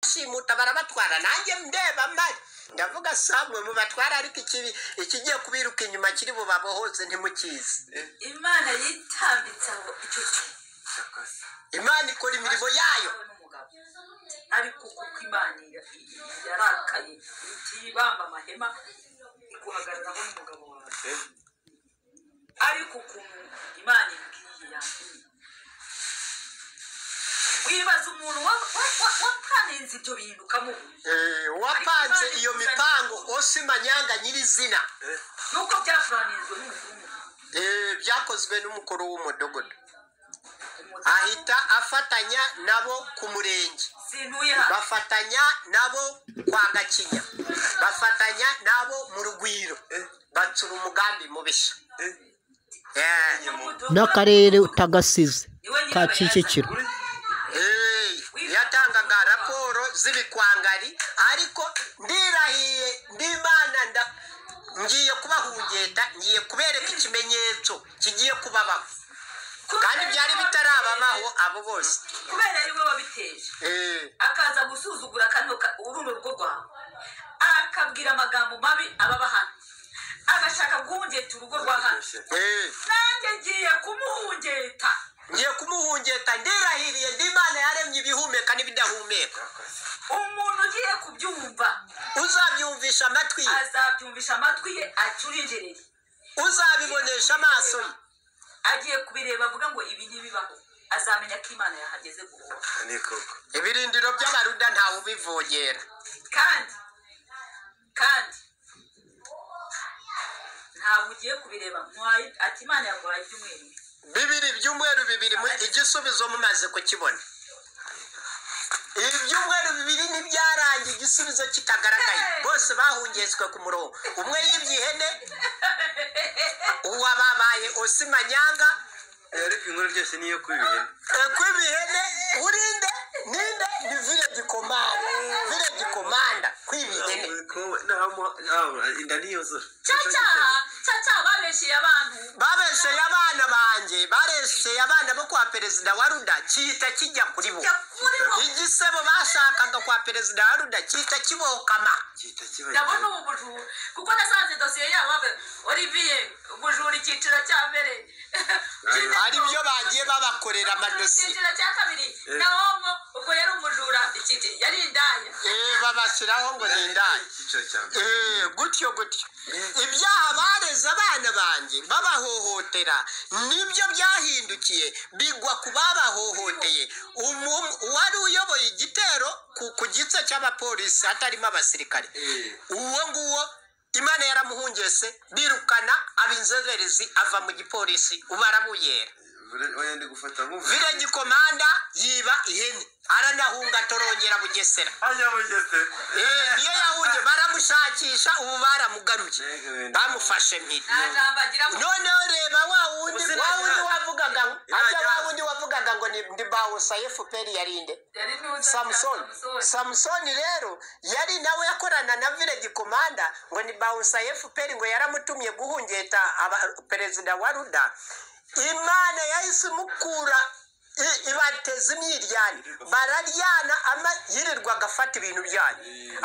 bashimuta barabatwara nanjye ndeba mari ndavuga samwe mubatwara ariko ikibi ikigiye kubiruka inyuma kiri bubabohoze ntimukizi imana yitambitse aho icyo kintu imana ikora imirimo yayo n'umugabo ariko kuko imana yarakaye itibamba amahema iguhagararaho n'umugabo wawe ariko ukuntu imana ibwiye yambwiye wibaza umuntu wa- wa- wa- watanenze ibyo bintu ukamubura Eh, uwapanze iyo mipango ose manyanga nyirizina nuko byafuranizwe n'umuvumo Eh, byakozwe n'umukuru w'umudogodo ahita afatanya nabo ku murenge sintuye hano bafatanya nabo kwa gakinya bafatanya nabo mu rugwiro batsura umugambi mubishya Yeah. n'akarere utagasize ka kicukiro Hey, yatangaga raporo z'ibikwangari ariko ndirahiye ndimana nda ngiye kubahungeta ngiye kubereka ikimenyetso kigiye kubabaho kandi byari bitarababaho abo bose kubera ariwe wabiteje Eh, akaza gusuzugura kano ka- urume rugo rwawe akabwira amagambo mabi ababa hano agashaka guhungeta urugo rwa hano eh, nanjye ngiye kumuhungeta ngiye kumuhungeta ndirahiriye ndimana yaremye ibihumeka n'ibidahumeka umuntu ugiye kubyumva uzabyumvisha amatwi ye azabyumvisha amatwi ye acurinjereye uzabibonesha amaso ye agiye kubireba avuga ngo ibi ntibibaho azamenya ko imana yahageze guhora ibirindiro by'abaruda ntawe ubivogera kandi kandi ntabwo ugiye kubireba nkwaye ati imana yaguhaye ibyumweru bibiri." bibiri ibyumweru bibiri mu- igisubizo mumaze kukibona ibyumweru bibiri ntibyarangiye igisubizo kitagaragaye bose bahungetswe ku murongo umwe yibye ihene uwababaye osimanyanga ariko inkuru byose niyo kubibihena kw'ibihene urinde ninde ni vile gikomanda vile gikomanda kw'ibihene inda ntiyuzura caca caca babesheye abantu babesheye abana banjye baresheye abana bo kwa perezida wa ruda kihita kijya kuri bo Kijya kuri bo. igisebo bashakaga kwa perezida wa ruda kihita kibokama gihita kiba ndabona ubu bujura kuko nasanze dosiye yabo babe- olivier ubujura icyiciro cya mbere ari byo bagiye babakorera amadosiye icyiciro cya kabiri na homo ubwo yari umujura icyiciro yari indaya Eh, babashyiraho ngo ni indaya icyiciro cya mbere Eh, gutyo gutyo ibyaha bareze abana banjye babahohotera nibyo byahindukiye bigwa ku babahohoteye Umu- uwari uyoboye igitero ku- ku gitse cy'abapolisi hatarimo abasirikare uwo nguwo imana yaramuhungese birukana ab'inzererezi ava mu gipolisi ubarabuyera oya ndi gufata nk'ubu village komanda yiba ihene aranahunga torongera bugesera ajya mu gese Eh, niyo yahunge baramushakisha ubu baramugaruye bamufashe mpiri nta jambo agira ngo noneho reba wa wundi Ubuzima wa wundi bwa- wavugaga ngo- ajya wa Yajya- wundi wavugaga ngo ni ndi bawusa efuperi yarinde yari n'uza samusoni samusoni rero yari nawe yakorana na village komanda ngo ni bawusa efuperi ngo yaramutumye guhungeta aba- perezida wa ruda imana yahise imukura i- ibateza imyiryane bararyana ama yirirwaga afata ibintu byanyu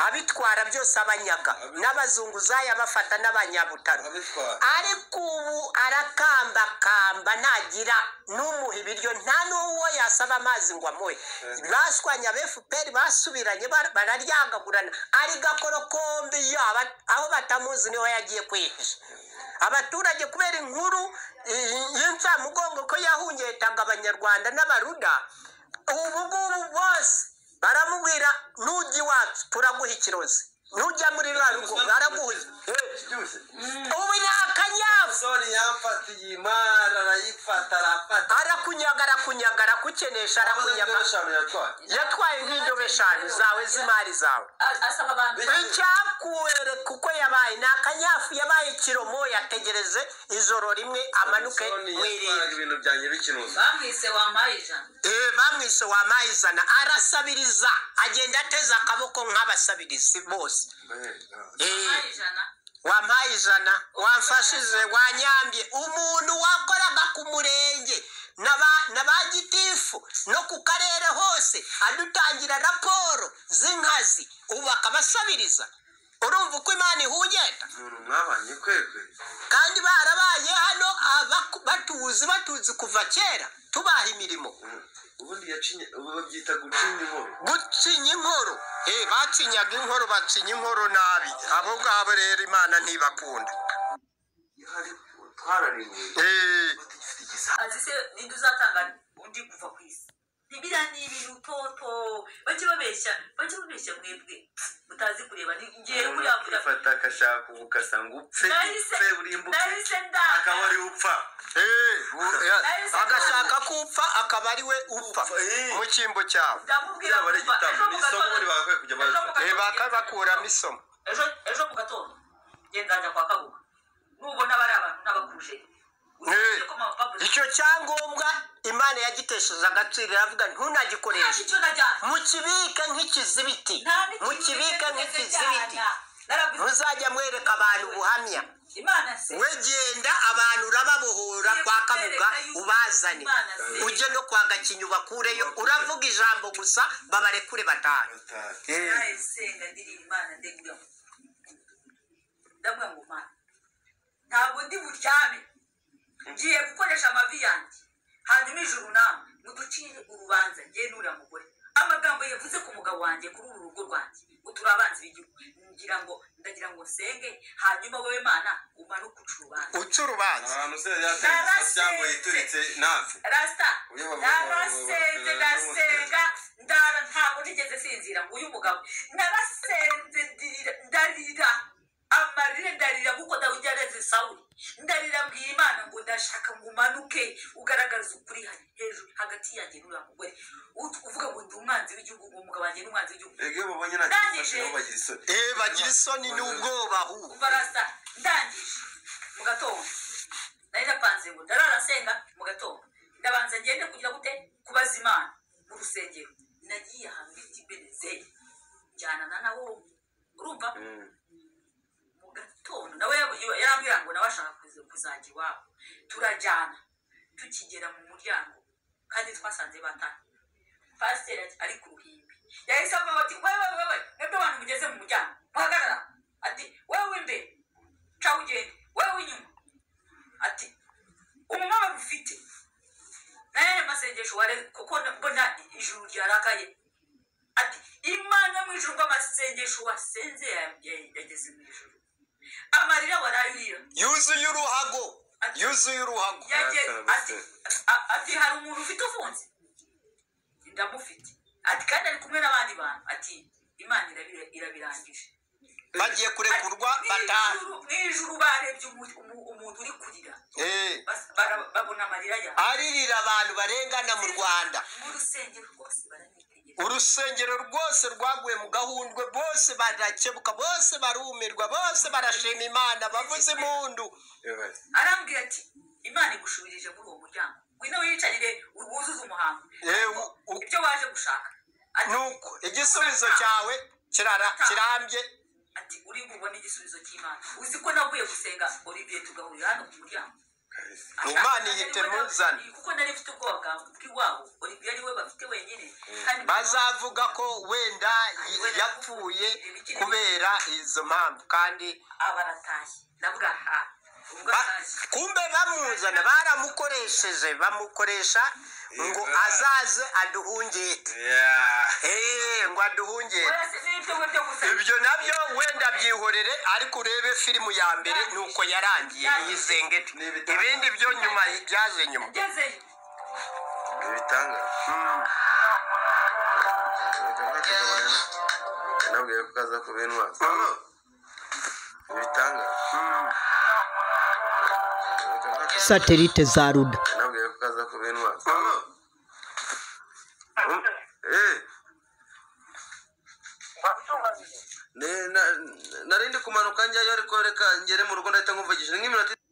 abitwara byose abanyaga n'abazunguzayi abafata n'abanyabutaro Abitwara. ariko ubu arakambakamba ntagira n'umuha ibiryo nta n'uwo yasaba amazi ngo amuhe bashwanya ba fpr basubiranye bar- bararyagagurana ari gakorokombe iyo aba- aho batamuzi niho yagiye kwihisha abaturage kubera inkuru i- y'insamugongo ko yahungetaga abanyarwanda n'abaruda ubu ngubu bose baramubwira nujya iwacu turaguha ikirozi nujya muri rwa rugo baraguha byose ubu ni akanyafu soni yamfata iyi mara arayifata arafata arakunyaga arakunyaga arakukenesha arakunyaga eshanu yatwaye yatwaye nk'indobo eshanu zawe z'imari zawe A- asaba abantu icyakuwereka uko yabaye ni akanyafu yabaye kiromo yategereze ijoro rimwe amanuke soni mu yatwaraga irindi ibintu byanjye bikinuza bamwise wampaye ijana Eh, bamwishe wamayizana arasabiriza agenda ateze akaboko nk'abasabirizi bose Eh, wampaye ijana wampaye ijana wamfashije wanyambye umuntu wakoraga ku murenge na ba- na ba gitifu no ku karere hose adutangira raporo z'inkazi ubu bakabasabiriza urumva uko imana ihugenda umuntu mwabanye kwegwe kandi barabaye hano abaku- batuzi batuzi kuva kera tubaha imirimo Mm. ubundi yacinye ubu babyita gucinya inkoro gucinya inkoro Eh, bacinyaga inkoro bacinya inkoro nabi abo ngabo rero imana ntibakunda Ihari, twararekuye Eh. dufite igisambu azi se ninde uzatanga undi kuva ku isi biriya ni ibintu toto bajye babeshya bajye babeshya mwebwe mutazi kureba ni ngewe umuntu buriya mvuga akifata akashaka ubu ugasanga upfe nahise upfe urimbuke nahise ndaga akaba ari upfa agashaka ko upfa akaba ari we upfa mu cyimbo cyawe ndamubwira Yaba ari kumva, igitabo, ejo mu ni isomo gatondo- buri bagakwiye kujya ejo mu bazifata. gatondo- bakabakuramo isomo ejo ejo mu gatondo genda njya kwa kabuga nubona bari abantu n'abakuje Eh, icyo cyangombwa imana yagitesheje agaciro iravuga ntunagikoreshe icyo najyana mukibike nk'ikizibiti nta n'ikindi mukibike kintu nk'ikizibiti najyana. Narabwize- ntuzajya mwereka abantu ubuhamya imana se we genda abantu urababohora kwa kabuga ubazane ujye no kwa gakinyi ubakureyo uravuga ijambo gusa babarekure batanu nawe senga ndirira imana ndegura ndabura ngo mana ntabwo ndi buryame ngiye gukoresha amavi yanjye hanyuma ijuru nawe muducire urubanza ngiye n'uriya mugore amagambo yavuze ku mugabo wanjye kuri uru rugo rwanjye ngo turi abanzi b'igihugu ngira ngo ndagira ngo nsenge hanyuma wowe mana umanuke uca urubanza uca urubanza ahantu se yatetse cyangwa yituritse nafi rasita Uyu mugabo- narasenze ndasenga ndara ntabwo nigeze sinzira ngo uyu mugabo narasenze ndira- ndarira amarire ndarira kuko dawidi yareze sawuli ndarira mbwira imana ngo ndashaka ngo umanuke ugaragaze ukuri ha- hejuru hagati yanjye n'uriya mugore Ut- uvuga ngo ndi umwanzi w'igihugu ngo umugabo wanjye ni umwanzi w'igihugu ege babonye nta kintu bafashe aho bagira isoni eh bagira isoni n'ubwoba ahubwo umva rasa ndangije mu gatondo nari napanze ngo ndarara senga mu gatondo ndabanza ngende kugira gute kubaza imana mu rusengero nagiye ahantu bita ibenezeri njyanana na wowe urumva Mm. mu gatondo nawe yabu- yarambwira ngo nawe ashaka kuza- kuzajya iwabo turajyana tukigera mu muryango kandi twasanze batana pasiteri ati- ari ku ruhimbi yahise avuga ati wewe wewe mwebwe abantu mugeze mu muryango muhagarara ati wewe w'imbere ca ugende wewe w'inyuma ati umumama ufite nayo ni masengesho ware kuko mbona ijuru ryarakaye ati imana mu ijuru rw'amasengesho wasenze ya- ya- yageze mu ijuru amarira warayurira yuzuye uruhago yuzuye uruhago yage Yakara ati a- ati hari umuntu ufite ufunze ndamufite ati kandi ari kumwe n'abandi bantu ati imana irabira- irabirangije bagiye kurekurwa Ati, batanu "Mu ijuru- mu ijuru barebye umu- umu- umuntu uri kurira Eh, Bas- bara- babona amarira yawe aririra abantu barengana mu rwanda mu rusengero rwose baranitegereza urusengero rwose rwaguye mu gahundwe bose barakebuka bose barumirwa bose barashima imana bavuze impundu Ewe. arambwira ati imana igushubirije muri uwo muryango ngwino wiyicarire wuzuze umuhango Eh, u- u- ibyo waje gushaka Ati- nuko igisubizo cyawe kirara- kirambye ati uri bubone igisubizo cy'imana uzi ko navuye gusenga olivier tugahurira hano ku muryango Imana ihita imuzana. kuko nari mfite ubwoba bwa- bw'iwabo olivier ariwe bafite wenyine kandi bazavuga ko wenda y- yapfuye kubera izo mpamvu kandi abaratashye ndavuga ha ubwo Ba- atashye kumbe bamuzana baramukoresheje bamukoresha ngo azaze aduhungire Yeah. Eh, ngo aduhungire Uretse n'ibyo ngibyo gusenga. ibyo nabyo wenda byihorere ariko urebe filimu ya mbere nuko yarangiye yizengete ibindi byo nyuma byaje nyuma ngezeyo ibitangaza nabwiye ko kaza kuba intwari ibitangaza satelite za ruda nabwiye ko kaza kuba intwari nari ndi kumanuka njyayo ariko reka ngere mu rugo ndahita nkumvagije nk'iminota